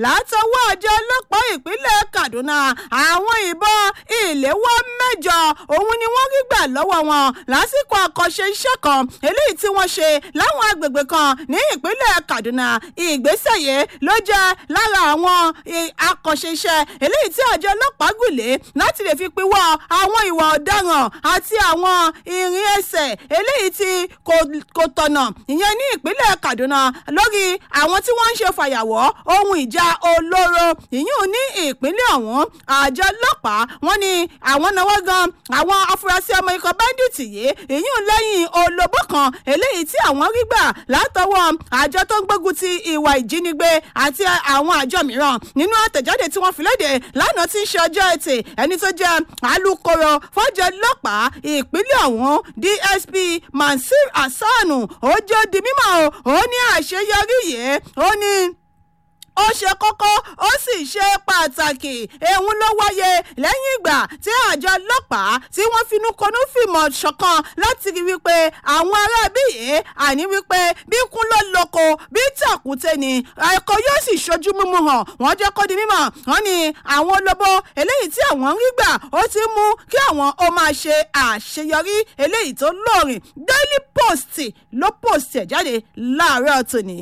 látọwọ́ àjọ ọlọ́pàá ìpínlẹ̀ kaduna àwọn ìbọn ìléwọ́ mẹ́jọ òun ni wọ́n rí gbà lọ́wọ́ wọn lásìkò àkànṣe iṣẹ́ kan eléyìí tí wọ́n ṣe láwọn agbègbè kan ní ìpínlẹ̀ kaduna ìgbésẹ̀ yìí ló jẹ́ lára àwọn àkànṣe iṣẹ́ eléyìí tí àjọ ọlọ́pàá gùnlé láti lè fi pinwọ́ àwọn ìwà ọ̀daràn àti àwọn ìrìn ẹsẹ̀ eléyìí tí kò tọ̀nà ìyẹn ní ìpínlẹ̀ kaduna lórí àwọn tí wọ́n ń ṣe fàyàwọ́ ohun ìjà olóró ìyún ní ìpínlẹ̀ ọ̀hún àjọ ọlọ́pàá wọ́n ní àwọn náwó gan àwọn afurasí ọmọ ikọ̀ bẹ́ńdíìtì yìí ìyún lẹ́yìn olóbó kan eléyìí tí àwọn rí gbà látọwọ́ àjọ tó ń gbógun ti ìwà ìjínigbé àti àwọn àjọ mìíràn nínú àtẹ̀jáde tí wọ́n fi léde lánàá tí ń ṣe ọjọ́ ẹtì ẹni tó jẹ́ alūkkóró fọ́jọ́ ọlọ́pàá ìpínlẹ̀ ọ̀hún dsp mansur hasanu ó jẹ́ di mímọ́ ó ní àṣeyọrí yìí ó ní ó ṣe kókó ó sì ṣe pàtàkì ehun ló wáyé lẹ́yìn ìgbà tí àjọ ọlọ́pàá tí wọ́n finú konú fìmọ̀ ṣọ̀kan láti rí wípé àwọn aráabí yìí àní wípé bí kún ló lóko bí tàkúté ni ẹ̀kọ́ yóò sì ṣojú mímú hàn wọ́n jẹ́ kó di mímọ̀ wọ́n ní àwọn olóbó eléyìí tí àwọn ń rí gbà ó ti mú kí àwọn ó máa ṣe àṣeyọrí eléyìí tó lóòrìn daily post ló post ẹ̀ jáde láàárọ̀ tòní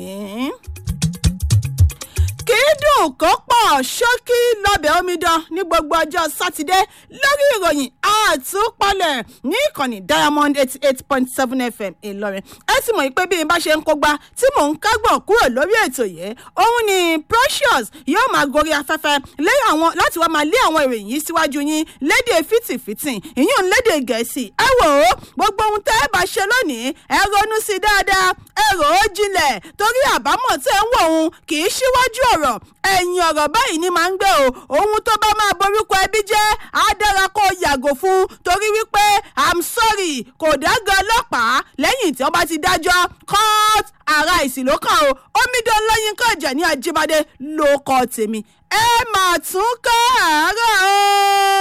kì í dùn kó pọ̀ ṣókí lọ́bẹ̀ omidan ní gbogbo ọjọ́ sátidé lórí ìròyìn àtúpalẹ̀ ní ìkànnì diamond eighty eight point seven fm ìlọrin ẹ sì mọ̀ pé bí n bá ṣe ń kógbá tí mò ń kágbọ̀n kúrò lórí ètò yìí òun ni precious yóò máa gorí afẹ́fẹ́ lé àwọn láti wá máa lé àwọn ìròyìn yìí síwájú yín lédè fìtìfìtì ìyún lédè gẹ̀ẹ́sì ẹ wò ó gbogbo ohun tẹ́ ẹ bá ṣe lónìí ẹ ronú sí dáadáa ẹ rò ó jinlẹ̀ torí àbámọ̀ tẹ́ ń wò òun kì í ṣíwájú ọ̀rọ̀ ẹ̀yìn ọ̀rọ̀ báyìí ni máa ń gbé o ohun tó bá máa borúkọ ẹbí jẹ́ á dára kó yàgò fún torí wípé i'm sorry kò dágan ọlọ́pàá lẹ́yìn tí wọ́n bá ti dájọ́ court ara ìsìlókàn o omidan lọ́yìn kan jẹ̀ ní ajíbádé ló kọ́ tèmi ẹ mà tún kọ́ àárọ̀ o.